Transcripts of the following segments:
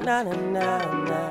na na na na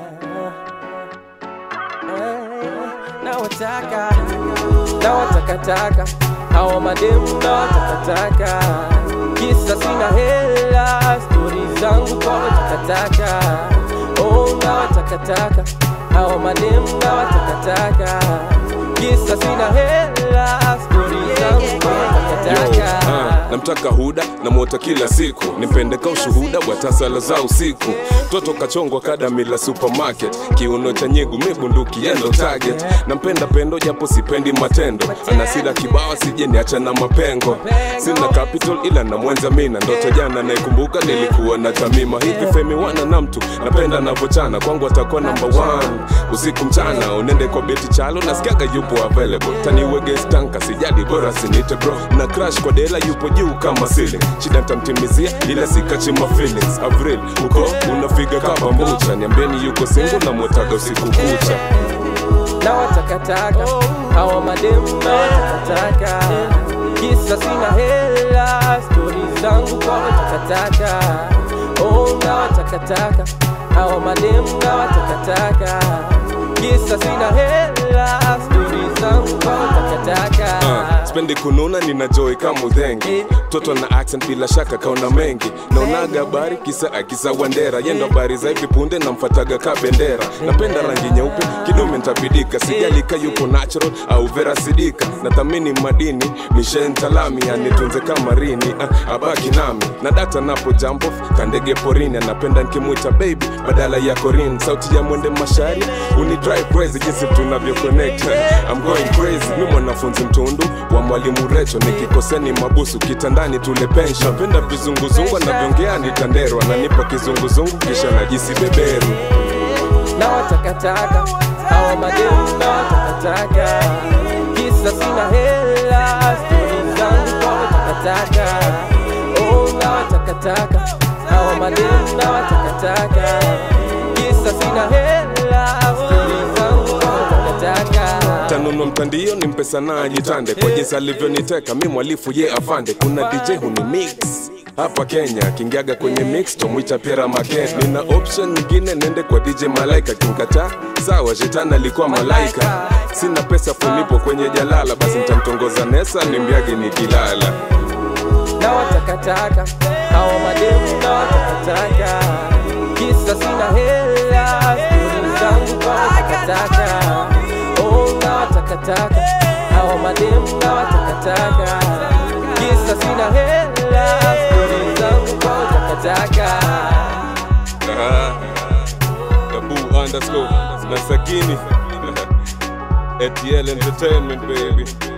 Eh, na wataka na watakataka hawa mademu na watakataka kisa sina hela stori zangu kwa watakataka oh na watakataka hawa mademu na watakataka kisa sina hela stori zangu kwa watakataka Ah, namtaka huda namwota kila siku nimpendeka ushuhuda wa tasala za usiku toto kachongwa kadamila supermarket kiuno cha nyegu mibunduki yendo target nampenda pendo japo sipendi matendo anasira kibawa sije niacha na mapengo sina capital ila na mwenza mina ndoto jana naikumbuka nilikuwa na tamima hivi femi wana na mtu napenda navochana kwangu atakuwa number one usiku mchana unende kwa beti chalo nasikiaga yupo available taniwege stanka sijali bora sinite bro na crash kwa dela yupo juu kama ceiling shida ntamtimizia ila sikachima feelings avril uko unafiga kama mbucha niambeni yuko single na mwotaga usiku kucha na watakataka hawa mademu na watakataka kisa sina hela stori zangu kwa watakataka oh na watakataka hawa mademu na watakataka kisa sina hela stori zangu kwa watakataka Ah, spendi kununa nina joy kama udhengi toto na accent bila shaka kaona mengi naonaga habari kisa akisa wandera yendo habari za hivi punde namfataga ka bendera napenda rangi nyeupe kidume ntabidika sijalika yupo natural au vera sidika nathamini madini mishentalami anitunze kama rini ah, abaki nami na data napo jump off kandege porini anapenda nkimwita baby badala ya korin sauti ya mwende mashari uni drive crazy jinsi tunavyo connect I'm going crazy mi mwanafunzi mtundu wa mwalimu recho nikikoseni mabusu kitandani tule pension napenda vizunguzungu anavyoongea nitanderwa nanipa kizunguzungu kisha najisi beberu na watakataka hawa mademu na watakataka kisa sina hela stori zangu kwa watakataka oh na watakataka hawa mademu na watakataka kisa sina hela stori zangu kwa watakataka tanunua mtandio ni mpesa na ajitande kwa jinsi alivyoniteka mi mwalifu ye afande kuna dj huni mix hapa kenya kingiaga kwenye mix tomwita pera maken nina option nyingine nende kwa dj malaika kinkata sawa shetani alikuwa malaika sina pesa funipo kwenye jalala basi ntamtongoza nesa nimbiage nikilala na watakataka hawa mademu na watakataka kisa sina hela stori zangu kwa watakataka oh na watakataka hawa mademu na watakataka kisa sina hela stori zangu kwa watakataka Abu underscore na Sakini ATL Entertainment baby